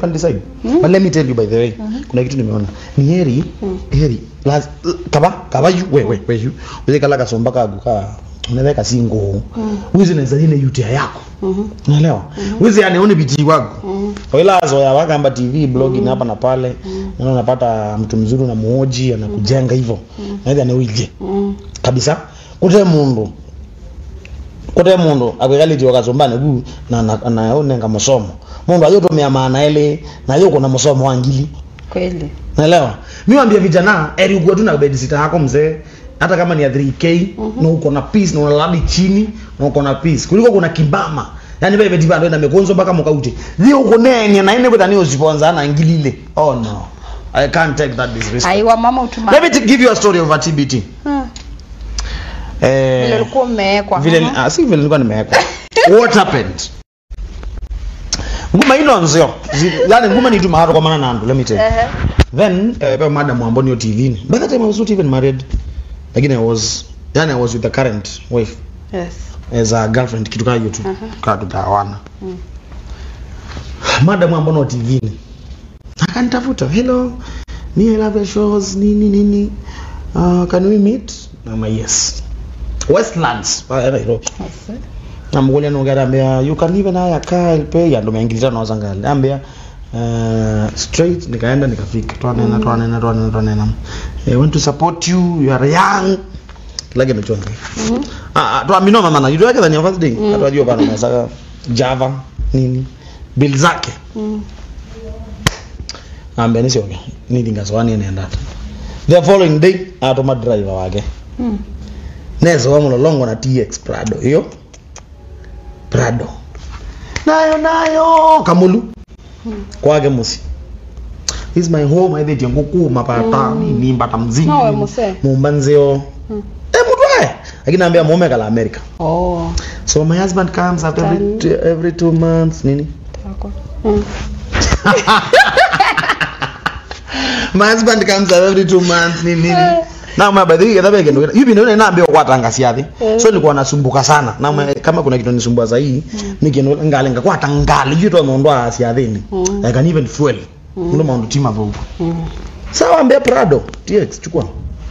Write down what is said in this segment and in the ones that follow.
can decide but let me tell you by the way kuna kitu nimeona ni heri heri laz, kaba kaba yu we we we yu uze kala kasomba kagu ka unaweka singo wizi naweza nine yutia yako unaelewa wizi anaone biji wako kwa ila zoya wakamba tv blogging hapa na pale na unapata mtu mzuri unamuoji anakujenga hivyo naweza anewije kabisa kute mundu kute mundu akwikaliti wakasombane gu na na na unenga musomo mundu ayotomia maana ele na yuko na musomo wangili kweli naelewa mi wambia vijana eri ukuwe tu na bed sita yako mzee hata kama ni ya 3k na uko na peace na unalala chini na uko na peace kuliko kuna kibama yani bebe tibando na mekonzo mpaka mukauti thio uko nene na ine kweta ni usiponza na ngilile oh no i can't take that disrespect aiwa mama utuma let me t- give you a story of a tbt Hmm. Vile eh ulikuwa umewekwa vile Mhm. ah, si vile nilikuwa nimewekwa what happened nguma ino nzio Zi- yani nguma ni tuma hapo kwa maana nandu let me tell you Ehe. then uh, pe madam amboni yo tv ni by that time i was not even married lakini i was yani i was with the current wife Yes. as a girlfriend kitu kaa hiyo tu Aha. kaa tutawana Mm. madam amboni wa tv ni akanitafuta hello me i love your shows nini nini uh, can we meet nama yes westlands pale nairobi Yes. namkulia nongerambia you can even hire car I'll pay ando meingilita nauza ngali ambia uh, straight nikaenda nikafika twanena twanena twanena twanena I want to support you you are young lage mechonga Mhm. ah ah, twamino mama na yudo yake than your first day atwajua bana masaka java nini bill zake Mm. ambia nisioke nidingaswani nenda the following day atoma driver wake Mm. nezo wa mulolongo na tx prado hiyo prado nayo nayo kamulu kwake musi this is my home aithetie ngukuma pata nini mbata mzingi Nawe nini. muse. mumba nzio Mm. eh mutwae lakini naambia mume kala america Oh. so my husband comes after every, Tani. every two months nini Tako. Mm. my husband comes every two months nini nini na mwa by the way kadhaa kendo hivi ndio naambia kwa tanga siathi so nilikuwa nasumbuka sana na mwa- kama kuna kitu nisumbua zaidi nikiendo ngale ngakwa tangali jito ndo asiathini Mm. i can even fuel ndo maundu tima vugu Mm. sawa ambia prado tx chukua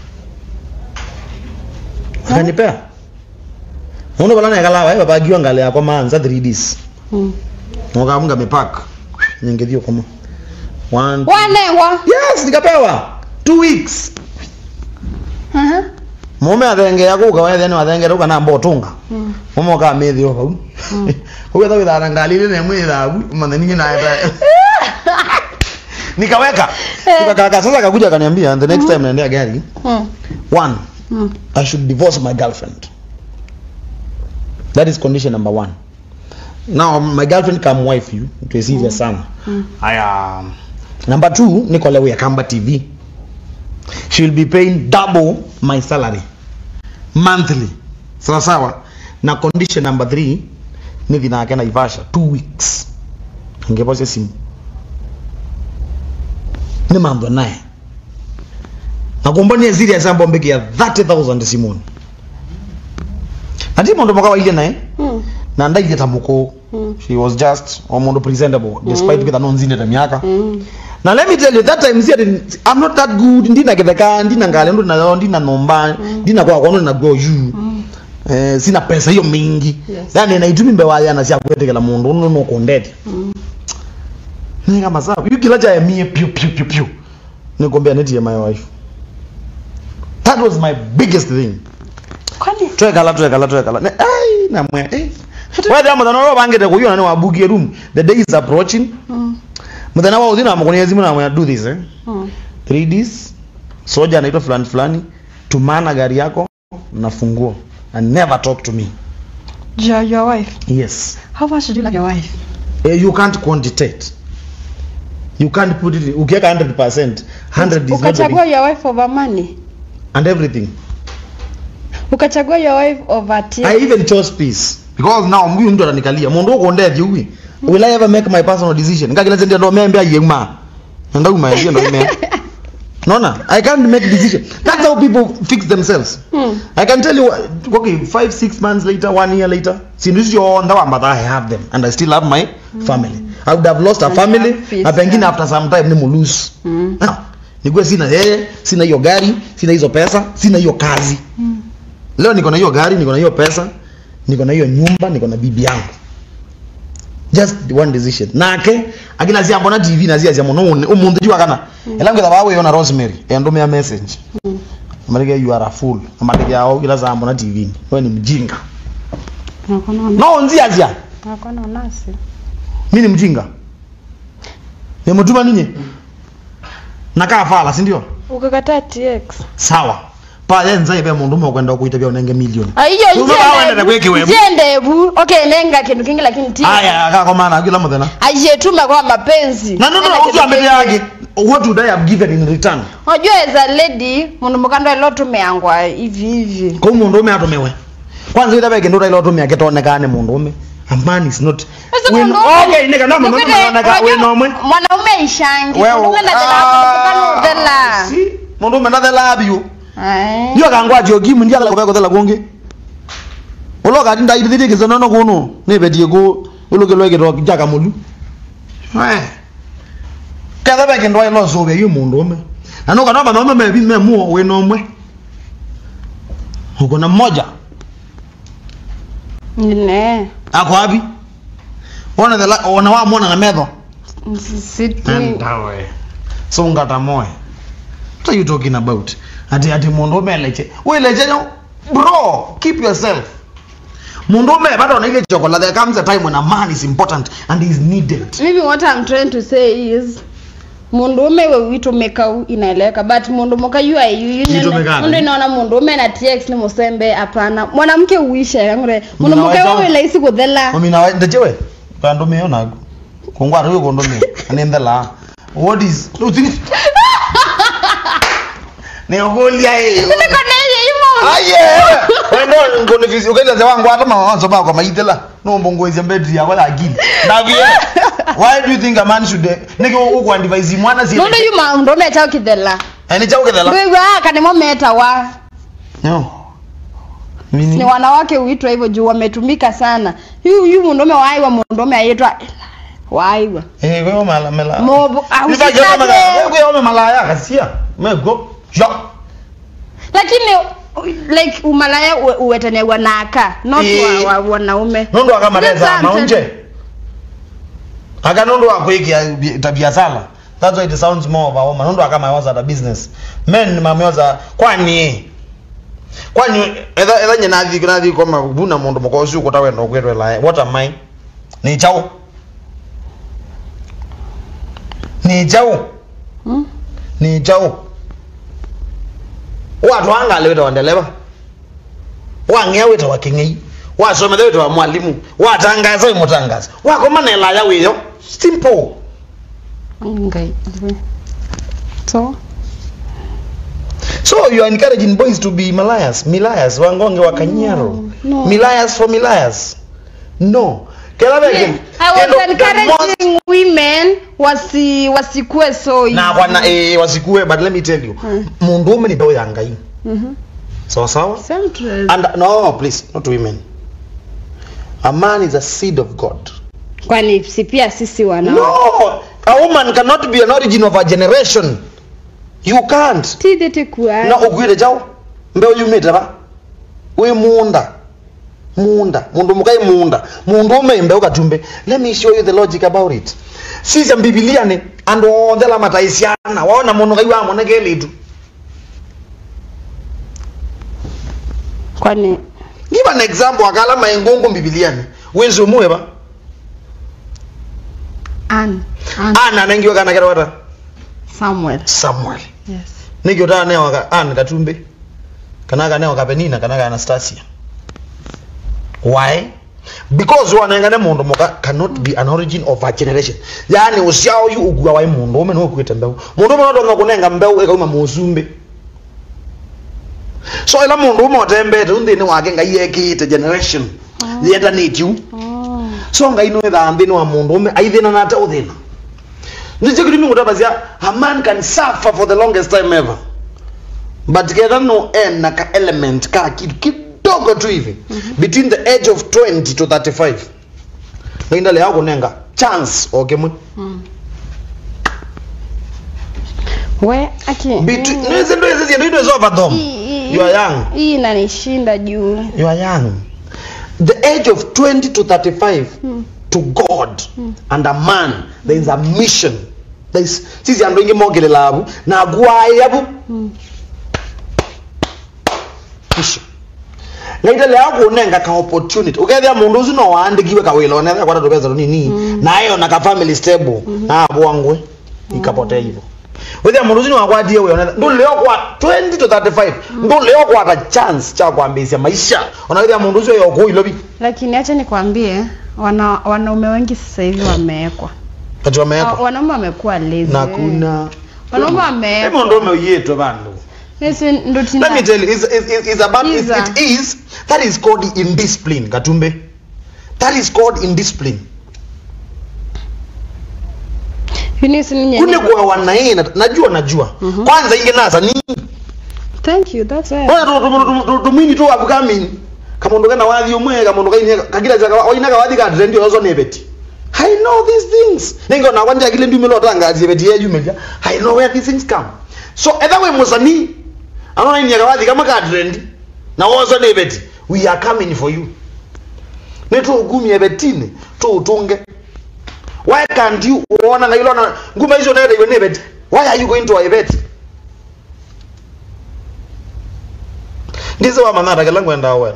akanipea uno balana yakalawa eba bagiwa ngale yakwa manza 3ds Mm. ngokamunga mepak nyengethio kama one wanengwa yes nikapewa two weeks Aha. mume athengea kuka wethene wathengera uka namba utunga Mm. mume uka mithio vau ugetha withara ngalile ne mwithagu matheninya naeta nikaweka nikakaka sasa kakuja akaniambia the next time naendea gari Mm. one Mm. i should divorce my girlfriend that is condition number one now my girlfriend can wife you to serious sana Mm. aya number two nikolewe ya kamba tv she will be paying double my salary monthly sawa sawa na condition number three nithi nake naivasha two weeks angepocia simu ni mambo naye nakumbonie serious ambo mbekia 30000 simoni ati mundu mwaka naye Mm. na ndaithie ta muku Mm. she was just o mundu presentable despite mm. kitha no nzindete miaka Mm. na let me tell you that time see i'm not that good ndina githeka ndina ngale ndo na ndina nomba ndina kwa kwa na go you Mm. eh sina pesa hiyo mingi Yes. yani na itumi mbe waya na cia kwetekela mundu no no kondete Mm. ni kama sawa you kila cha mie piu piu piu piu nikombea neti ya my wife that was my biggest thing kwani twekala twekala twekala Ne- ai namwe eh wethe muthana uria bangite kuyona ni wabukie room the day is approaching Mm. muthana wa uthi na mukonia zimu na mwe do this eh Mm. 3Ds soja anaitwa fulani fulani tumana gari yako na funguo and never talk to me your, your wife yes how much do you like your wife eh, you can't quantitate you can't put it ukiweka 100% 100 is not the ukachagua your wife over money and everything ukachagua your wife over tea i even chose peace because now mwi mtu ananikalia mundu ukondethi uwi will i ever make my personal decision ngakila zendia ndo membe ayema nda uma ndio ndo ime Nona, I can't make decision. That's how people fix themselves. Hmm. I can tell you, uh, okay, five, six months later, one year later, since you on the one, but I have them, and I still have my family. I would have lost a And family, have peace, na pengine yeah. after some time ni mulose. Mm. Now, nikuwe sina yeye, sina hiyo gari, sina hizo pesa, sina hiyo kazi. Leo niko na hiyo gari, niko na hiyo pesa, niko na hiyo nyumba, niko na bibi yangu. Just one decision. Nake akina zia mbona TV na zia zia muno umuntu jua kana. Elangu da bawe yona Rosemary endume ya message. Amarige you are a fool. Amarige yao kila za mbona TV. Wewe ni mjinga. Hakuna No nzia zia. hakuna nasi. Mimi ni mjinga. Nimutuma ninyi. Nakaa fala, si ndio? Ukakataa TX. Sawa. Pale nzai be mundu mo kwenda kuita bya unenge milioni. Aiyo Uzo bawe ndenda kweki wewe. Jendebu. Okay, nenga kindu kingi lakini TX. Aya akako maana kila muthena. Ajetuma kwa mapenzi. Na no no Nena uzo kindu ambele kingi. yake. What would I have given in return? Unajua as a lady, mundu mukando ilo tumeangwa hivi hivi. kwa hiyo mundu ume atumiwe kwanza ita beke ndura ilo tumia ketonekane mundu ume a man is not Sasa When- mundu ume- okay neka no mama Ukite- mama naka unajua we no mwe Mwanaume ishangi. wewe Mwanaume na ah, tena udela. si mundu ume ndathela abio Ai. ndio kangwa jogi ndia kala kwa thela kungi ulo ka tinda ibithiri kizono no kuno ne bedie ku ulo lo kito jaka mulu eh kada beke ndo ilo so be yu mundu ume na no kana mama mama bi me mu we no mwe uko na mmoja Ne. ako wapi ona the la- ona wa mwana na medho Siti. ndawe so ngata moyo what are you talking about ati ati mundu umeleche uileche no bro keep yourself mundu ume bado na ile chocolate there comes a time when a man is important and is needed Maybe what I'm trying to say is mundume we witumeka inaeleweka but mundu muka yu ayu Witumeka mundu aje? inaona mundume na tx ni musembe hapana mwanamke uisha yangure mundu muka Mnaweza- wewe laisi kuthela mimi na ndajewe kandu me ona kungwa ru kundu me anende la what is no think ne ogolia hiyo nikoneye imo aye wendo ngone fisi ukaenda ze wangu hata mawazo ba kwa maitela no mbongwezi mbedri ya wala akili ndavie why do you think a man should nike uko advise mwana si mundu yu mundume chao kithela ani chauke dela wewe kanimo meta wa no ni mini wanawake uitwa hivyo juu wametumika sana yu yu mundume waiwa mundume aitwa waiwa eh wewe mala mala Mobo- ah, Nifa jona usitake. mala wewe wewe mala ya kasia me go jo lakini like umalaya uwe- uwetenewa naka not Eh. wa, wa, wanaume nondo akamareza That's what I'm maunje aka nondo akwiki tabia sala that's why it sounds more of a woman nondo akama was at a business men mameoza kwani kwani etha etha nyina thi na thi koma buna mundu mukosu ko tawe no kwetwe la what am i ni chao ni chao Hmm? ni chao watu angale weta wandeleba wang'ea weta wa king'ei wasomele weta wa mwalimu watangaza we mutangaza wakomana elaya wiyo simple Ngai. so so you are encouraging boys to be malayas milayas wangonge wa kanyaro no. milayas for milayas no kela beke I was encouraging women wasi wasikue so na bwana eh wasikue but let me tell you Hmm. mundu ume ni dawa ya ngai Mhm. sawa sawa Same to- and no please not women a man is a seed of god kwani si pia sisi wana No, a woman cannot be an origin of a generation. You can't. tithite kuwa No, ugwire jao. Mbeo yumite ba. We munda. Munda. Mundu mukai munda. Mundu ume mbeo katumbe. Let me show you the logic about it. Sisi Biblia ni ando ondela mataisiana. Waona mundu kai wa mwana keletu. kwani Give an example akala maingongo Biblia ni. Wezi umuwe ba. an an Ana nengiwe kana kera wata. Samuel Samuel. yes Nikyo ta ne waka ana katumbe. Kana kana waka Penina kana kana Anastasia. Why? Because wanengane mundu muka cannot be an origin of a generation. Yani usiao yu ugwa wa mundu ume no kwete mbeu. Mundu ume no kunenga mbeu ekauma musumbe. So ila mundu ume otembete unthini wake ngai yekite generation. Yenda nitiu. oh so ngai no thambi ni wa mundu ume aithina na ate uthina ndicho kitu mingu tabazia a man can suffer for the longest time ever but keta no end na ka element ka kitu kidogo tu hivi between the age of 20 to 35 nginda le yako nenga chance okay mwe we aki between nizo ndo hizo ndio hizo over them Hii- hii- you are young hii inanishinda juu you are young the age of 20 to 35 to god and a man there is a mission there is sisi andu ingi mogelela abu na gwaya abu mission ngaitele yakunenga ka opportunity ukethia mundu ucio no waandikiwe kawila onethia kwata tupesa nini nayo na ka family stable na abwangwe ikapotea hivyo wethia mundu ucio ni wakwatie we onethia ndulio kwa 20 to 35 ndulio kwata chance cha kuambisia maisha onawethia mundu ucio yokuilobi lakini acha nikwambie wana, wanaume wengi sasa hivi wamewekwa kati Ah, wamewekwa wanaume wamekuwa lazy na kuna wanaume hebu wamewekwa ndo umeyetwe bandu Sisi ndo let tina me tell you it's, it's, it's, it's about it, Iza. it is that is called indiscipline katumbe that is called indiscipline Yuni si ninye- kune kwa wanaye na- najua najua kwanza inge nasa ni thank you that's why ona tu- tu- tu- tu- tumwini tu abukamini kamundu kana wathi umwe kamundu kaine kakira chaka oina kawathi ka trend yozo nebeti I know these things ningo na kwanja kile ndumi lo tanga zibeti yeju meja I know where these things come so either we musani anona ni kawathi kama ka trend na wozo nebeti we are coming for you netu ugumi ebetini tu utunge why can't you uona ngailo na nguma hizo nende iwe nebeti why are you going to ebeti ndizo wa manara kala ngwenda wa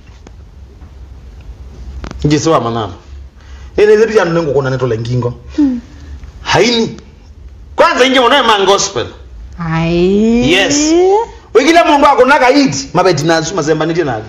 ndizo wa manara ine zetu ya nengo kuna neto lengingo haini kwanza inge mwana ma gospel ai Yes. wikile mundu akunaka iti mabeti nasu mazembaniti nake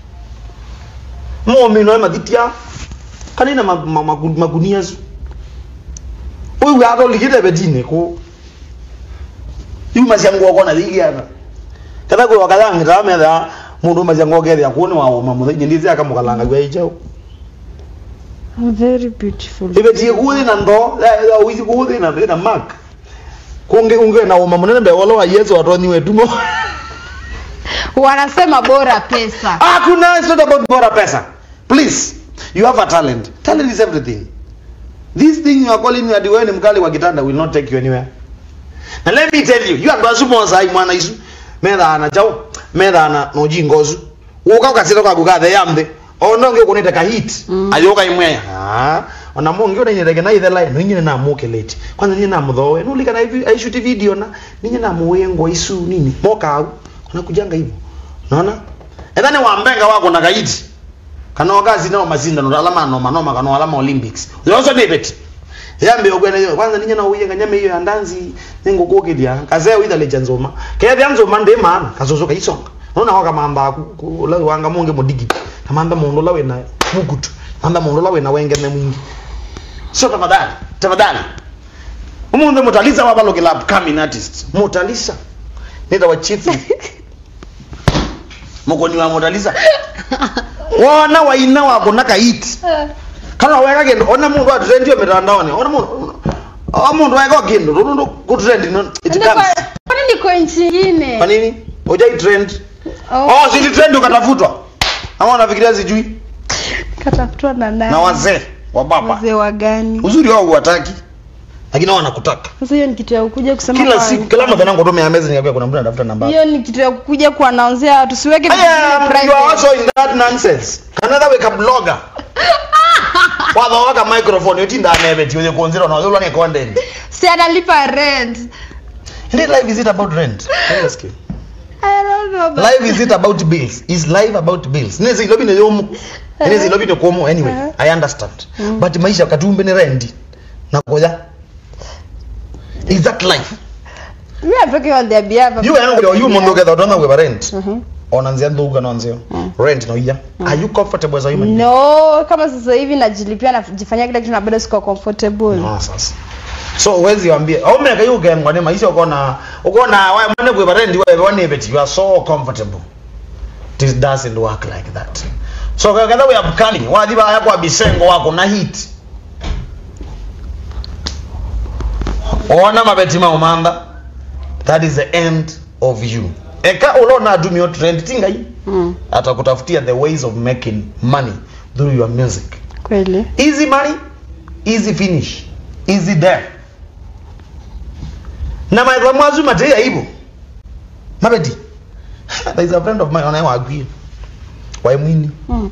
momino mathitia kanina ma- ma- magu- magunia su uyu atolikite betine ku iu masianguoko na thigiana kada kwi wakalangi metha mundu masianguo kethia kuoni waoma muthenya ndizi akamukalanga gwa ijau I'm very beautiful ibetie kuthi na ndo withi kuthi na ndo ina mark kungi unge na uma munene mbewolo wa yesu watonyiwe tumo wanasema bora pesa hakuna it's not about bora pesa please you have a talent talent is everything this thing you are calling you adiweni mkali wa kitanda will not take you anywhere and let me tell you you are basu moza mwana isu methana chao methana no jingozu uka ukasira kwa gukathe yambe ono nge kunita ka hit Mm. ayoka imwe ah ona mungi ona nyerege na ithe line ninyi na muke late kwanza ninyi na muthowe no lika na hivi i shoot video na ninyi na muwengo isu nini moka au kuna kujanga hivyo unaona ethane wambenga wako na kaiti kana wakazi nao mazindano alama noma noma kana alama olympics yoso debet yambe ogwena yo kwanza ninyi na uyenga nyame hiyo ya ndanzi nengo kokedia kazea witha leja nzoma kaya nzoma ndi maana kazozo kaisonga unaona waka mamba la wanga munge modigi kamamba mundu lawe na mugutu mamba mundu lawe na wenge na mwingi so tafadhali tafadhali umunde mutaliza wabalo kila upcoming artist mutalisa nita wa chief mukoni wa mutalisa wona waina wako na kaiti kana weka kindu ona mundu atrendio mitandaoni ona mundu o mundu weka kindu rundu kutrend no it Niko- comes kwani niko nchi ingine kwa nini hujai trend Oh, oh si trend ukatafutwa ama unafikiria sijui katafutwa na na nani wazee wa baba wazee wa gani uzuri wao huwataki lakini wao wanakutaka sasa hiyo ni kitu ya kukuja kusema kila kwa- siku kila mtu anangu tume amezi niambia kuna mtu anatafuta namba yako. hiyo ni kitu ya kukuja kuanauzia tusiweke vitu Aya, vingine you are private. also in that nonsense another wake up blogger watho waka microphone yotinda amebeti uze kuonzera na uzuri ni content si analipa rent Indeed, life is it about rent Let me ask you. I don't know but- life is it about bills is life about bills nezi lobi ne yomu nezi lobi ne komo anyway Uh-huh. i understand Mm. but maisha katumbe ni rendi nakoja is that life Me, I'm talking on their behalf. you yangu you mundu getha utona we rent Mhm. onanzia ndhuga nonzio Mm. rent no iya are you comfortable as a human being? no kama sasa hivi najilipia najifanyia kila kitu na bado siko comfortable no sasa so uwezi wambie au meka you game ngone maisha ukona ukona wa mane kwe rent wewe one bit you are so comfortable this doesn't work like that so kadha we upcoming wadhiba yako abisengo wako na hit ona mabeti maumanda that is the end of you eka ulona adumio trend tingai Mm. atakutafutia the ways of making money through your music Kweli. easy money easy finish easy death na maitha mwazu mateia hivyo mabeti there is a friend of mine anayewaguie waimwini Mm.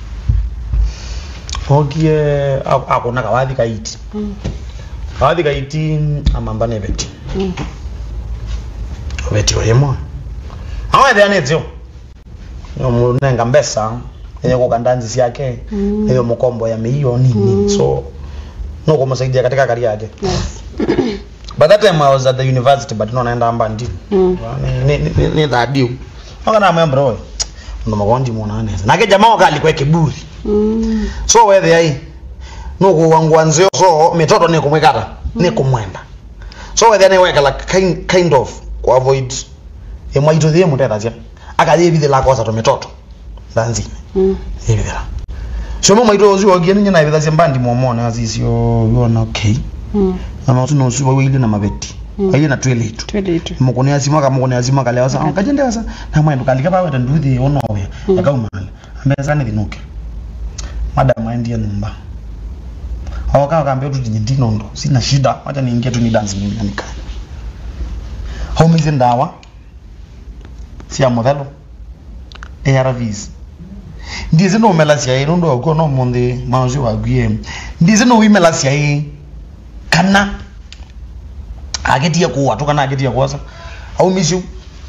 ogie akona kawathi kaiti Mm. kawathi kaiti amamba ne beti Mm. beti olimwe awethianitio nenga mbesa enye kukanda nzi ciake Mm. iyo mukombo ya milioni nini so no kumusaidia katika kari yake Yes. by that time i was at the university but no naenda amba ndi Mm. ni ni ni, ni thadiu okana mwembro we ndo magondi mwana neza nake jamaa wakali kwa kiburi Mm. so wethe ai nukuwangwa nzio so mitoto ni kumwikata ni kumwenda so wethe ni wekala kind, kind of ku avoid imwaito thie mutethacia akathie bithila akosa to mitoto thanzine Mm. ibithira so mo maito ucio ogie ninye na ibithacia mbandi momone azicio yona okay Mm. na matu no ucio wili na mabeti Mm. ayi na twelitu Twende tu. mukuni azima ka mukuni azima kale wasa kajende wasa na mwendu kalika bawe tanduthi ono we Mm. akaumala ambeza ni thinuke madam aendie nyumba awaka kaambia tu tinyi nondo sina shida acha niingie tu ni dance mimi anika haumize ndawa cia muthelo ARVs ndize no mela cia ino ndo ko no monde manzi wa gwie ndize no wimela cia i kana agetia kuwa tu kana agetia kuwasa au mishu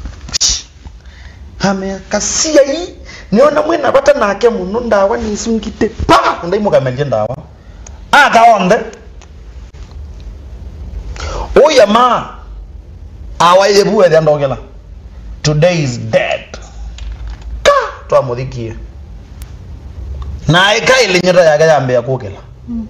hame kasia hii niona mwena bata nake muno ndawa nisungite pa ndaimukamelie ndawa akaonde uya ma awaile buwe ndogela today is dead ka twamuthikie na ikaile nyota yake yambia kukela Mm.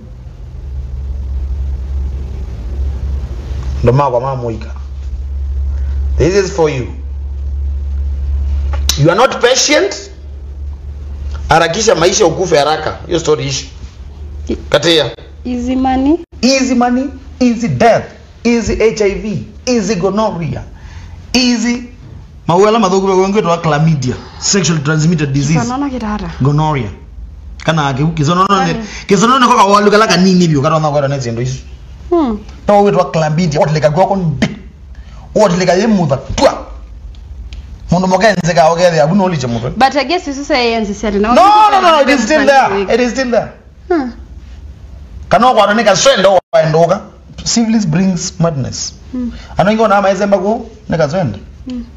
ndo makwa mamuika this is for you you are not patient harakisha maisha ukufe haraka hiyo story ishi katia Easy money. easy money easy death easy hiv easy gonorrhea easy mawela mathuku begwengwitwa chlamydia sexually transmitted disease Sanono kitara. gonorrhea kana kiu kisonono Kani? kisonono ko kawalu kala kanini bio kana ngwa na zindu ici Mm. to witwa chlamydia otlika gwako ndi otlika yemutha twa mundu mokenze ka ogethe abu no liche mutwe But I guess this is a ancestry. no no no it is still there it is still there Huh. kana okwata ni kaswende waenduka syphilis brings madness Mm. anongona amaizemba ku ni kaswende Mm.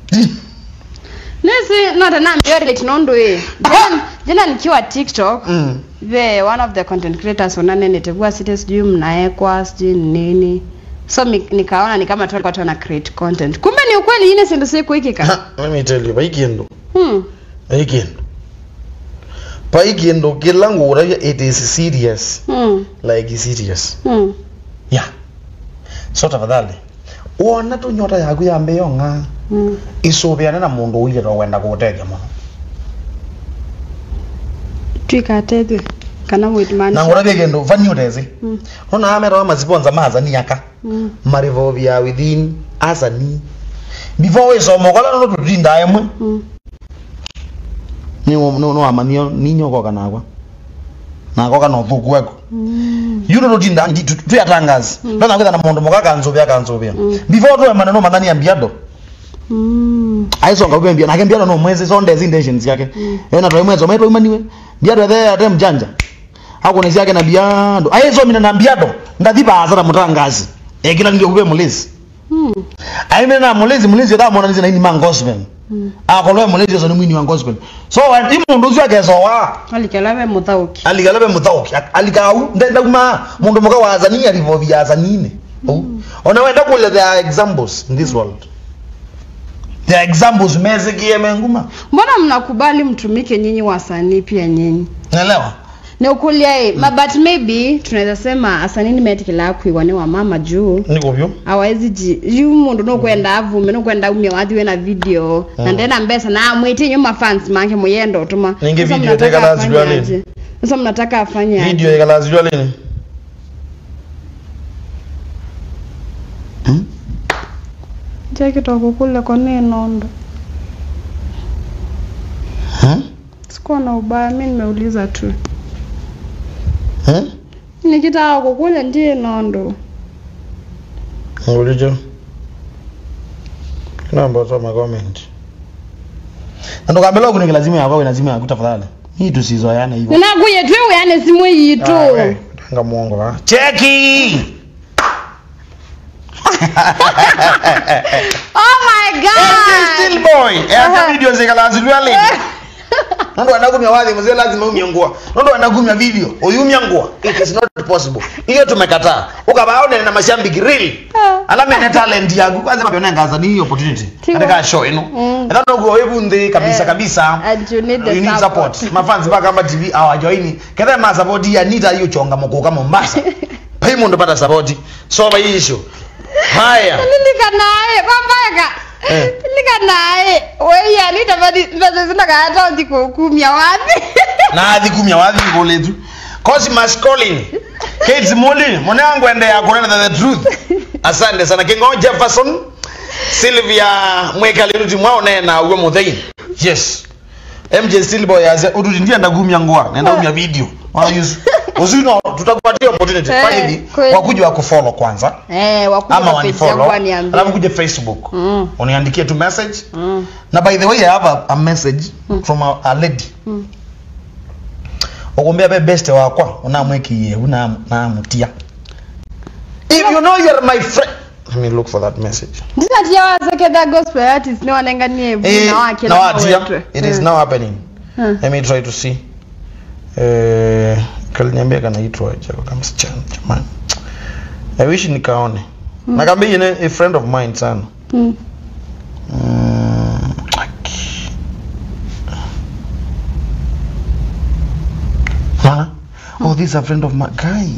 Nesi not naambia relate nondo eh. Jana jana nikiwa TikTok mm the one of the content creators wanane nitevua site sijui mnaekwa sijui nini so mi, nikaona ni kama tu walikuwa tu wana create content kumbe ni ukweli ine sindu siku ikika Ha, let me tell you paikiendo hmm. paikiendo paikiendo kila ngura it is serious hmm. like serious hmm. yeah so tafadhali wona tu nyota yaku yambe yong'a hmm. isubiane na mundu uire to wenda kuutethia muno twikatethwe kana na mwitmanisha ngurathie kindu vani utezi hmm. nona amera maziponza mazaniaka hmm. marivovia within azani before wisoma kola no tutinda emwe hmm. ni no no amanio ninyoko kanakwa nako kana uthuku weko hmm. yuno tutinda tuyatangazi Mm. ndona kwitha na mundu muka kanzuvia kanzuvia Mm. before tuwe maneno mathani ambiado hmm. aisonga upe mbia nake mbiado no mwezi so ndezi intentions yake Mm. ena twa mwezo maitwa imaniwe mbiado the ate mjanja akone yake na biado aizo mina na mbiado ndathi baza na mutangazi ekila ndio kupe mulezi hmm. aime na mulezi mulezi da mona nzi na ini man gospel hmm. akolwe mulezi so ni mwini wa gospel so wa imundu ucio akezo wa alikelawe muthauki aligalabe muthauki alikau ndenda kuma mundu muka wa azania rivovia azanine mm. ona wenda kule there are examples in this world there are examples mezikie menguma mbona mnakubali mtumike nyinyi wasanii pia nyinyi naelewa ni ukulia mm. but maybe tunaweza sema asanini metikila kwiwa wa mama juu niko vyo awezi ji yu mundu nukwenda avume nukwenda umia wathiwe na video Mm. na ndena mbesa na amwiti nyuma fans make muyenda utuma Ninge Sasa video mnataka teka lazima afanye nini? aje? sasa mnataka afanye aje? video ikalazijwa lini hmm? chekitoko kule kone nondo Hmm? sikuwa na ubaya mi nimeuliza tu Hmm? nikitaka kukule ndiye nondo ulicho namba soma comment ndokambela kunike lazima yakwa lazima yaku tafadhali hii tusizoeane hivyo ninakuye twe uyane simu yitu Ah, we, tanga muongo wa cheki oh my god still boy Aha. ya video zikalanzilwa leo nondo anakumya wathi mzee lazima umyangua nondo anakumya video uyumyangua it is not possible hiyo tumekataa ukabaone na mashambiki really alama ene talent yangu kwanza mapena ngaza ni hii opportunity Tiwa. katika show ino Mm. ndo go webu ndi kabisa Eh, kabisa and you need the you need support. support mafans baka kama tv awajoini kethe ma support ya nita hiyo chonga mokoka Mombasa payment pata support so ba issue haya nilika naye kwambaka Eh. nilika naye weya nitabadi mbazo zinakata ndikukumya wapi na athi kumya wathi ngoletu Cosmas calling Kids Muli mwanangu ende ya kunena the truth asante sana Kingo Jefferson Sylvia mwekaliruti mwao naye na uwe muthei yes MJ Stillboy aze ututi ndiye ndagumya ngwa nenda umya video wana use usino tutakupatia opportunity Eh, kwa hivi kweli. wakuja wa kufollow kwanza eh wakuja ama kwa page yangu wanifollow waniambie. alafu kuja Facebook Mm. uniandikie tu message Mm. na by the way i have a, a message from a, a lady Mm. ukumbia be best wakwa unamwekiye una namutia if you know you're my friend let me look for that message ndinatia waseketha gospel artist niwanenganie eh, vuna wake now atia it is now happening Hmm. let me try to see eh kaliniambia kanaitwa jako kama msichana jamani i wish nikaone mm. nakambia yeye a friend of mine sana Mm. Mm, aki. Huh? Oh, this is a friend of my guy.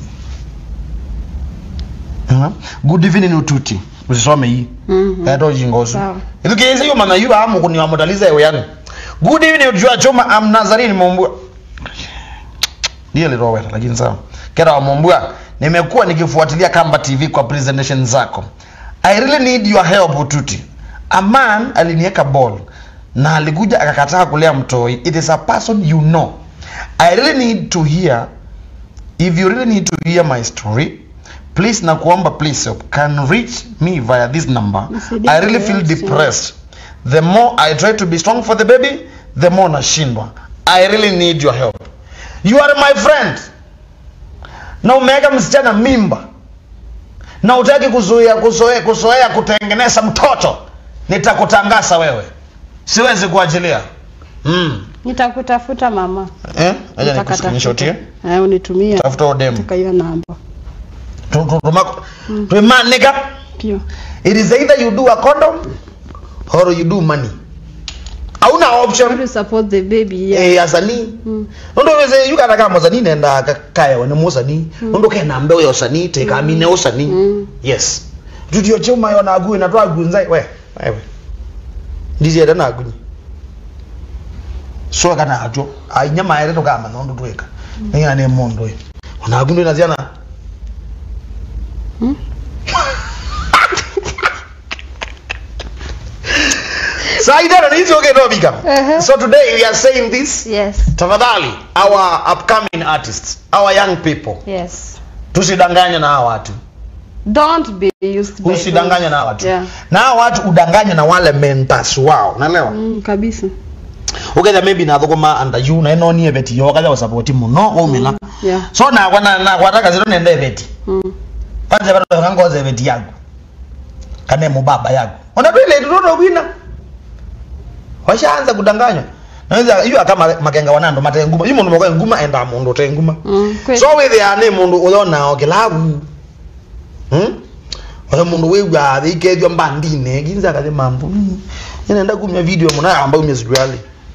Huh? Good evening ututi. Usisome hii. Mhm. Kato jingosu. Sawa. Ilukiyenze yo mana yu amu kuni wamutaliza ewe yani. Good evening utujua choma am Nazarini Mombua. Ndiye liroweta lakini sawa. Kera wa Mombua, nimekuwa nikifuatilia Kamba TV kwa presentation zako. I really need your help ututi. A man alinieka ball na alikuja akakataa kulea mtoi. It is a person you know. I really need to hear if you really need to hear my story please nakuomba please help can reach me via this number Nisaidie i really feel kuelewa, depressed the more i try to be strong for the baby the more nashindwa i really need your help you are my friend na umeweka msichana mimba na utaki kuzuia kuzoea kuzoea kutengeneza mtoto nitakutangasa wewe siwezi kuachilia mm. nitakutafuta mama eh acha Nitakatafuta. nikuskrinshotie eh unitumie tafuta odem katika hiyo namba tumanika pio it is either you do a condom or you do money hauna option to support the baby yeah. eh asani Mm. ndo weze yukana kama muzani nenda ka- kaya wene musani ndo kena mbe yo sani te kamine usani Mm. yes tudio chuma yo na agu na twa agu nzai we wewe ndizi era na agu so kana ajo ainyama ere to kama ndo tweka ninga ne mondo yo na agu ndo naziana Hmm? so I don't know, it's okay no bigam Uh-huh. so today we are saying this yes tafadhali our upcoming artists our young people yes tusidanganye na hawa watu don't be used by usidanganye na hawa watu Yeah. na hawa watu udanganye na wale mentors wao naelewa mm, kabisa uketha maybe nathuguma anda yu na ino nie beti yo katha usapoti muno umila yeah so na kwa na na kwataka zero nende beti mm. kwanza bado kangoze beti yangu kane mubaba yangu ona twile tutoto kwina washaanza kudanganywa naweza yu kama makenga wanando matenguma yu mundu mwaga nguma enda mundu tenguma Mm. kweli. so withia ni mundu uthonao kilabu hmm? oyo mundu wigua thikethio mbandine ginza kathi mambo nenda kumia video muna amba umia sijali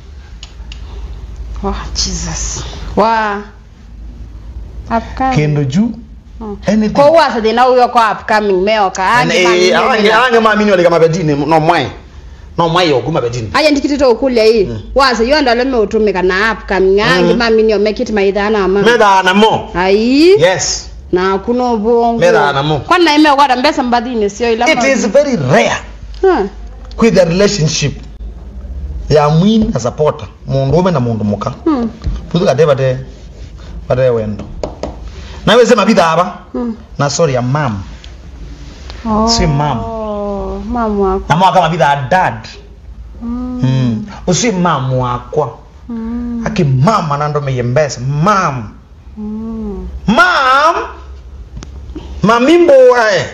Wow, Jesus. Wow. Upcoming. kendo juu Mm. anything Kwa uwa sa thina uyo kwa upcoming meoka. Angi mami ange nena. ange mamini wale kama bedini no mwai no mwai yo kuma bedini Aja ndikitito ukulia hii. Mm. Wasa yo ndo leme utumika na upcoming. Angi Mm. mami nyo make it maidha na mama. meda na mo Ai. yes na kuna ubongo Mera namo. kwani naime kwata mbesa mbathini sio ila it is very rare huh. with a relationship ya mwini na supporter mundu ume na mundu muka hmm. puthu kate bate bate wendo nawe sema bithaba hmm. na sorry ya mam oh. Si mam. mam wako na mwaka mabitha dad mm. mm. usi mam wakwa mm. aki mam anandomeye mbesa mam mm. mam mamimboae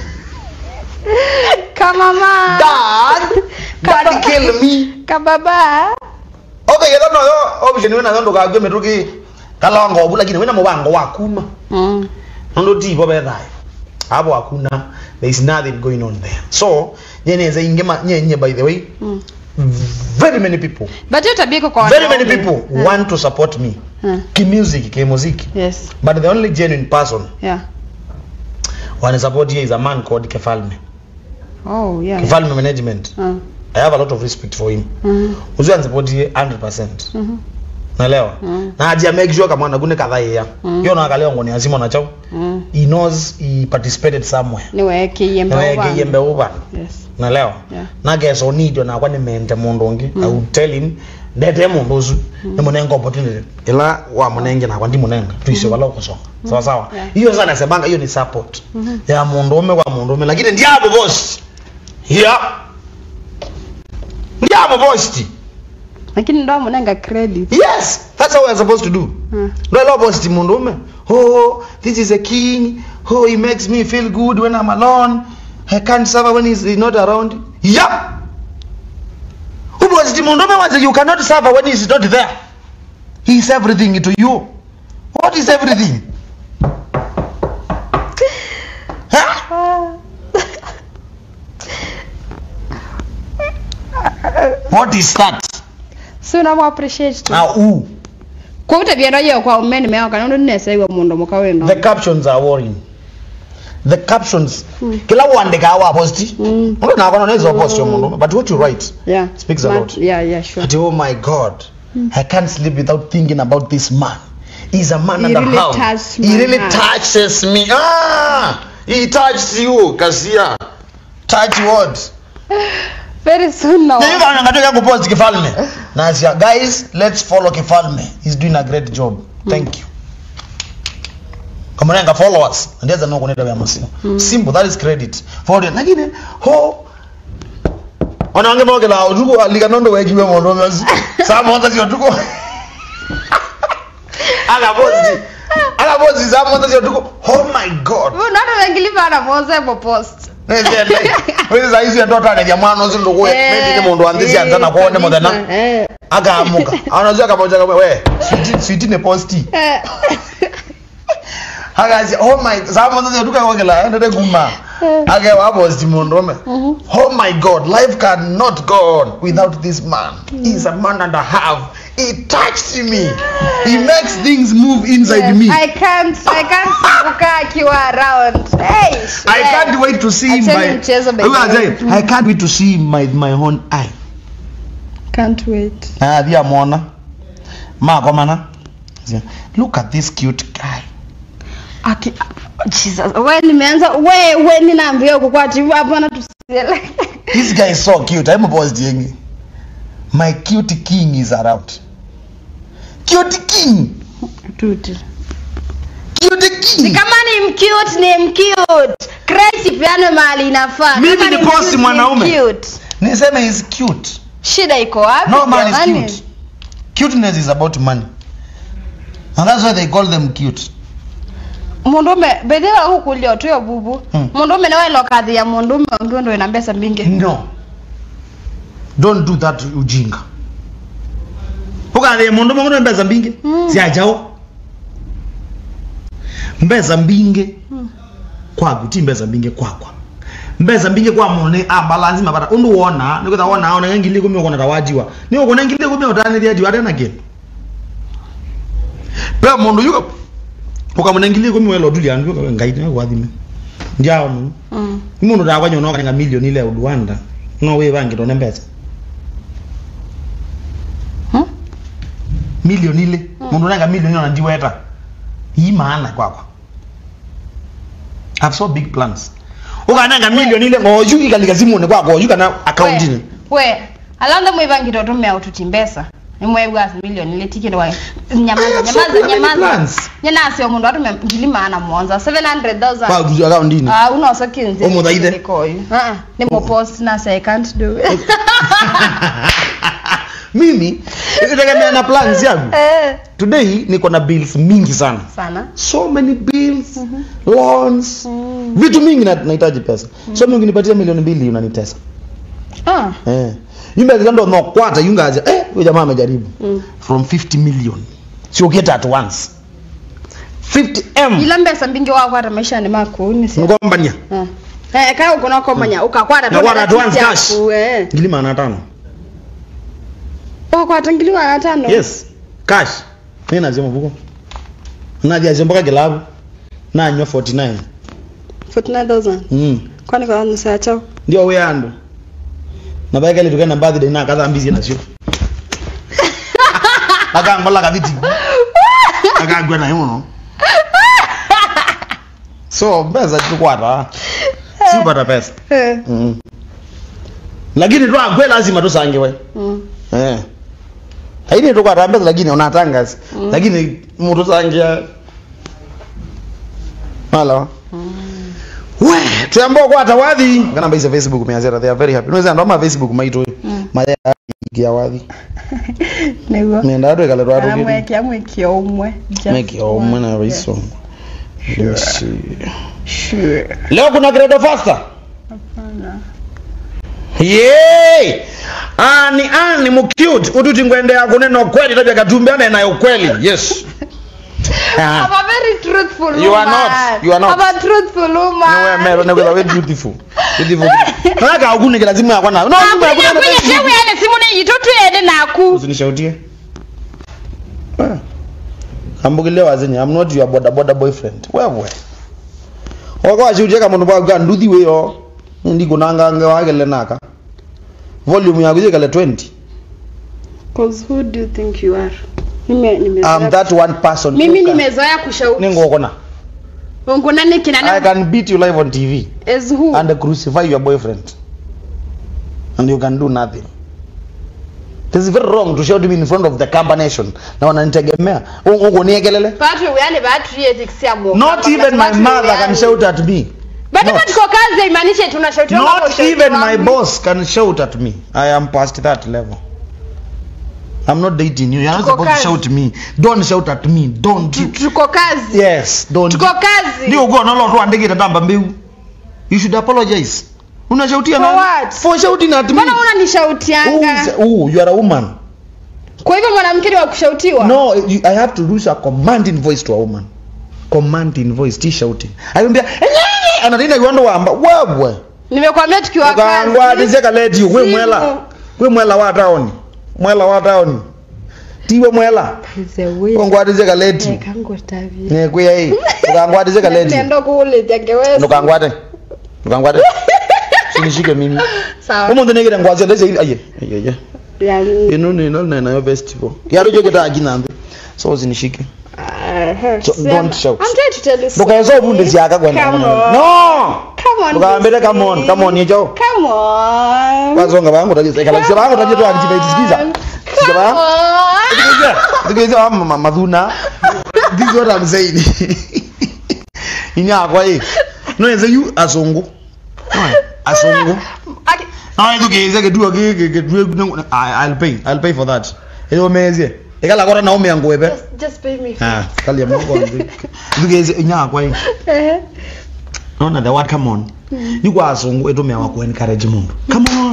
kama ma dad Kaba- dad kill me kababa okay yetha noyo option wina yondo kagwe metuki kalongo obu lakini wina mubango wakuma mm. nondo tipo bethayo abo hakuna there is nothing going on there so nyeneza ingema nyenye by the way mm. very many people but hiyo tabia iko kwa very many wanaume. people Hmm. want to support me Hmm. kimusic kimuziki yes but the only genuine person yeah wana support here is a man called kefalme oh yeah kefalme management uh. i have a lot of respect for him mm. uziwa support here 100% mm naelewa Mm. na ajia make sure kama nagune kadhaa ya Mm. yo nakaleo ngoni azima nachao mm. he knows he participated somewhere niweke yembe naweke yembe uba yes naelewa yeah nageso nidio nakwa nimente mundu ungi Mm. i would tell him ndete mundu ucu nimunenga opportunity ila wa munenge nakwa ndi munenga tuise wala ukusonga sawa sawa Yeah. hiyo sana sebanga hiyo ni support Mhm. ya mundu ume kwa mundu ume lakini ndiabo boss ya ndiabo boss lakini ndo amunenga credit yes that's how we're supposed to do mm. ndo ilo boss mundu ume oh this is a king oh he makes me feel good when i'm alone i can't suffer when he's not around yep ubositi mundu ume waze you cannot suffer when he's not there he's everything to you what is everything huh? what is that si unamu appreciate tu now who kwa utabia ndoyo kwa umeni mewa kana ndo nesaiwa mundu muka weno the captions are worrying the captions Mm. kila uandika awa posti mm. mundu nakona nezo post yo mundu but what you write yeah Speaks a Ma- lot. yeah yeah sure ati oh my god i can't sleep without thinking about this man he's a man He and a really half touched he my really heart. touches me ah he touched you kasia touch what very soon now ngatoka kupost kifalme nasia guys let's follow kifalme he's doing a great job thank you kamunenga followers ndieza nokuneta vya masio Mm. simple that is credit for it lakini ho ona wange mokela utuko alikanondo wekiwe mondo masi sama wata sio tuko aga posti aga posti sama wata sio tuko oh my god unaona wengiliva anapoze po post wezi saizi ndoto akaja mwana uzi ndukuwe maybe ni mundu anzisi anzana kuone muthena eh akaamuka anazia kamoja kama we switi switi ne posti eh akazi oh my sama wata sio tuko wakela ndete kuma ake wa posti mundume Mhm. oh my god life cannot go on without this man he's a man and a half he touched me he makes things move inside Yes, me I can't I can't kukaa akiwa around. Hey, I yeah. can't wait to see him Acheni by mchezo by Huyu the way. ajaye, I can't wait to see him by my own eye Can't wait. Ah, thia mwona mako mana look at this cute guy Aki Jesus, we nimeanza we we ninaambia huko kwa ati hapana tusiele. this guy is so cute i'm positive my cute king is around cute king Tuti. cute Si king kama ni mcute ni mcute. Crazy piano mahali inafaa. Mimi Kama ni mcute, post ni mwanaume. mcute. niseme is cute Shida iko wapi? no man is jamani? cute cuteness is about money and that's why they call them cute mundume bedhira huku lio tuyo bubu Mm. mundume nawe lokadhi ya mundume ongiwe ndo ina mbesa mingi no don't do that ujinga ukathie mundu mungu mbeza mbingi Mm. siajao mbeza mbingi Mm. kwaku ti mbeza mbingi kwakwa mbeza mbingi kwa mundu ni abalansi mabata undu wona nikwitha wona ona ngili kumi ukona tawajiwa ni ukona ngili kumi utaniria jiwa tena again pe mundu yuka ukamuna ngili kumi welo duli andu ukawe ngai ni wathime njao mundu Mm. mundu ndakwanya no kanenga milioni ile udwanda no we bangi ndo nembeza Hmm? milioni ile mundu nanga milioni ona ndiweta hii maana kwakwa I have so big plans ukananga million ile ngoju ikalika simone kwako oju kana account ni we alanda mwivangito tumea ututi mbesa nimwebwa milioni ile tiketi wa nyamaza I have so nyamaza many nyamaza plans. nyenasi omundu atume ngili maana mwonza 700000 kwa kuju account ni ah unoso kinzi Omuthaithe. nikoyu ah ni mo post na say i can't do it mimi itegemea na plans yangu eh today niko na bills mingi sana sana so many bills loans vitu mingi na- nahitaji pesa so mimi ukinipatia milioni mbili unanitesa ah eh yumbe ndo no kwata yungaje eh huyo jamaa amejaribu mm. from 50 million so get at once 50 m ila mbesa mbingi wakwata maisha ni makuni si ngombania ah eh kaya uko nako manya ukakwata Na kwata advance yako, cash. eh ngili maana tano wakwata ngili wa tano yes cash mimi nazima buko nadia zomboka kilabu nanywa 49 49000 mm kwani kwa nusu ya chao ndio we ando na baika ile tukana birthday na kadha mbizi na sio akangola kaviti akagwa na yuno so pesa tukwata si upata pesa eh mm. lakini tu agwe lazima tusange we mm. eh haini tukwata pesa lakini unatanga Mm. lakini mtu sangia Hello. we tuyambao kwata wathi kana mbaise facebook meazera they are very happy unaweza ndo ma facebook maito Mm. maya ya wathi niguo nenda ndo ikale twa amwe rugi kiamwe kiomwe Just meki omwe na one. riso Let me see. sure leo kuna credo faster hapana Yay! Ani ani mcute ututi ngwendea kunena ukweli tabia katumbi anaye ukweli. Yes. I'm Ah. a very truthful You are woman. not. You are not. I'm a truthful woman. Niwe mero ne kwa beautiful. Beautiful. Nataka ukune kila simu yako na. No, simu yako Akunya na. kwenye shewe yale simu ne yitotu ede naku. Usinishautie. Ah. Ambugile wazenye I'm not your boda boda boyfriend. Wewe. Wako washutie kama ndo kwa nduthi weyo. Ndi kunanga nge wagele naka. Volume yako ile 20. Cause who do you think you are? Mimi nimezoea. I'm that one person. Mimi who can- nimezoea kushauri. ningokona Ungu nani kina i nani? can beat you live on tv As who? and crucify your boyfriend and you can do nothing it is very wrong to shout me in front of the camper nation na wananitegemea ungoniekelele Batu yani batu yeti kisia mo. not even my mother can shout at me Batu Not. batu kwa kazi imaanisha tunashauti not even my boss can shout at me i am past that level i'm not dating you you're not Tuko supposed to kazi. shout me don't shout at me don't Tuko kazi. yes don't Tuko kazi. ndio uko nalo tu andike tatamba mbeu you should apologize unashautia For nani what? for shouting at me Mbona Who unanishautianga? is- oh you are a woman Kwa hivyo mwanamke ni wa kushautiwa? no you, i have to use a commanding voice to a woman commanding voice ti shouting alimbia anatina yuando wamba wewe Nimekwambia tukiwa ukangwa kazi. dizeka leti we Simu. mwela we mwela wa town mwela wa town tiwe mwela The way. ukangwa dizeka leti Kango tavi. ne kuya hii ukangwa dizeka leti Nendo kule tangeweza. ndukangwate ndukangwate sinishike mimi Sawa. umuntu negere ngwaze leze aye aye aye Yani. ino nino na nayo festival yaro joke ta aginambe so zinishike Uh, So, don't shout. I'm trying to tell you. ndukayezo ubunde siaka kwenda Come on. no Come on. ndukambele come on baby. come on yejo Come on. bazonga bangu taje ekala sema bangu taje to antipa itisikiza Come Sema. on. Tukiza tukiza mama madhuna this is what I'm saying inya kwa hii no yenze yu azungu No, azungu Aki- no yenze kize kedua ke ke ke I'll pay I'll pay for that eyo mezie ekala kora na ome yangu ebe Just, just pay me. ah kali ya mungu wangu tukize inya kwa hii Eh. naona the word come on ni kwa azungu eto mewa ku encourage mundu come on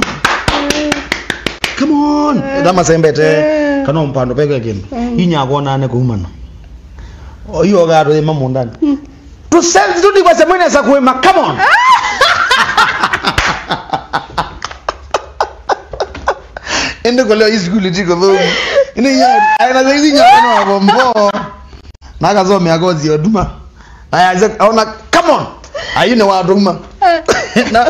come on dama sembete kana umpando peke kindu inya kona ne kuumana iyo garo ema mundani to sense tudi kwa semene sa kuema come on ende kwa leo isikuli tiko thomu ine ya aina zaidi nya kana wa bombo na kazome agozi oduma aya ze ona come on ayine wa duma na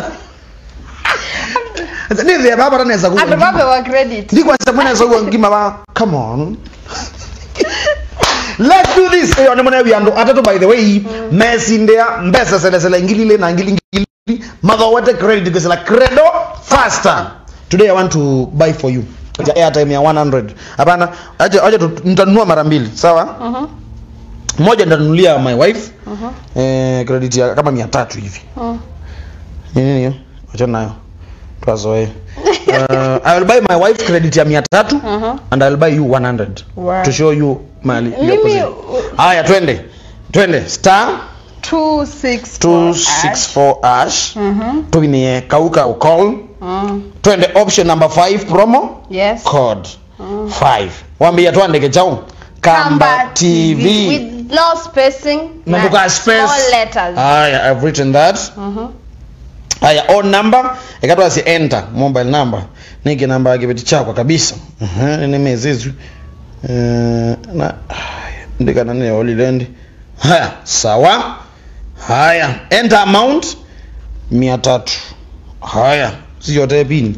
ni the baba taneza ku Atupape wa credit. ndi kwa semene sa ku ngima ba come on let's do this iyo ni mune wiandu atatu by the way mesindea mbesa selesele ngilile na ngili ngili mathowete credit kusela credo faster today i want to buy for you Ja airtime ya 100 hapana acha acha tu- nitanunua mara mbili sawa Mhm. moja nitanunulia my wife Mhm. eh, credit ya kama 300 hivi Mhm. Ni nini hiyo acha nayo twazoe uh, i will buy my wife credit ya 300 Mhm. and I'll buy you 100 Wow. to show you mali your Mimi, position. uh, Haya twende. Twende star 264 264 ash. Mhm. Tuinie kauka call. Mhm. Twende option number 5 promo Yes. code Mhm. 5. Wambia tuandike chao. Kamba TV. with no spacing Na kuka space. small letters. Haya I've written that. Mhm. Haya on number ikatwa si enter mobile number. Niki namba ya kibeti chako kabisa. Mhm ni mezezu. Eh na haya, ndika nani ya Holy Land. Haya sawa. Haya enter amount 300. Haya si yote pin.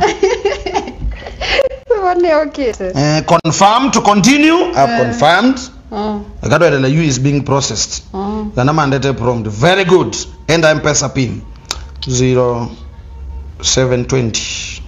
Wani okay. Eh confirm to continue. I've Eh. confirmed. Mhm. Ikatwa ile you is being processed. Mhm. Kana mandate prompt. Very good. Enter M-Pesa pin. 0720.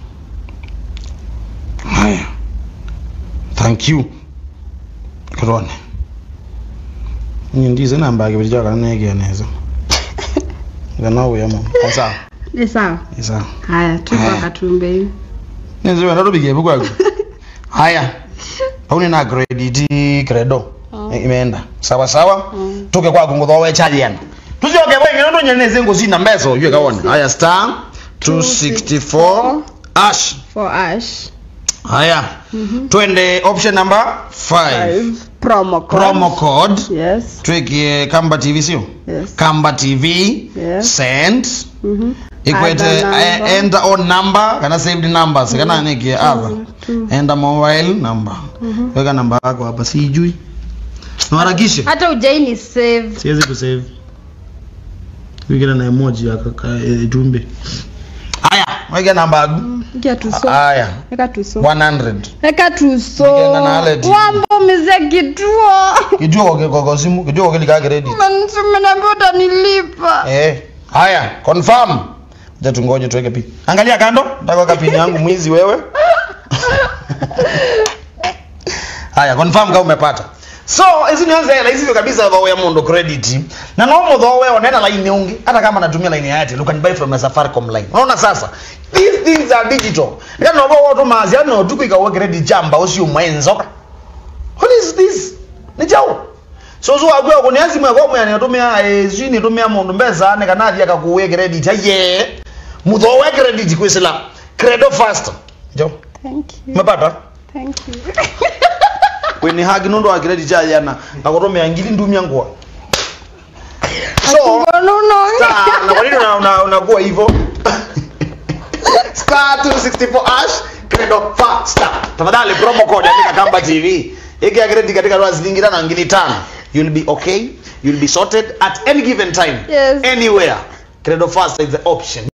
Haya. Thank you. Kurone. Nindize namba yake bijja kana nege neza. Kana uya mu. Sawa. Ni sawa. Sawa. Haya, tuko Haya. katumbe hivi. Nizo ndo bige bukwa. Haya. Pauni na credit credo. Mm. Imeenda. Sawa sawa. Mm. tuke kwa kungo we charge yana tuzoke wenge ndo nyeneze ngo zina mbezo yue kaone haya star 264 ash For ash. haya twende option number 5 Five. Promo code. promo code Yes. twekie kamba tv sio Yes. kamba tv Yes. send Mhm. ikwete Other number. eh, enter on number kana saved numbers kana nikie ava two. enter mobile number weka namba yako hapa sijui naharakishe Hata ujai ni save. siwezi kusave wikira na emoji ya kaka e, jumbe haya weke namba yangu Kia tuso. haya Weka tuso. 100 Weka tuso. Nikienda na Aled. Wambo mize kituo. kijua kwa kwa kwa simu kijua kwa kile credit Umeniambia utanilipa. eh haya confirm acha tungoje tuweke pin angalia kando nataka weka pin yangu mwizi wewe haya confirm kama umepata so hizi ni anza hela hizi kabisa kwa ya mundo credit na no mo though wewe unaenda line ungi hata kama natumia line ya Airtel you can buy from a Safaricom line unaona sasa these things are digital ndio no watu mazi ano tukwika wa credit jamba usio mwenzo what is this ni jao so zo agwe ko ni azimu yako mwana natumia eh zini natumia mundu mbeza ne kanathi akakuwe credit aye mutho we credit kwisila credo fast jo Thank you. umepata Thank you. kweni hagi nundu wa credit cha yana akutumia ngili ndumia ngwa so Ngonuno. star na kwa nini una- una- unakuwa hivyo star 264 ash credo faster tafadhali promo code andika kamba tv iki ya credit katika dola shilingi tano na ngili tano you'll be okay you'll be sorted at any given time Yes. anywhere credo faster is the option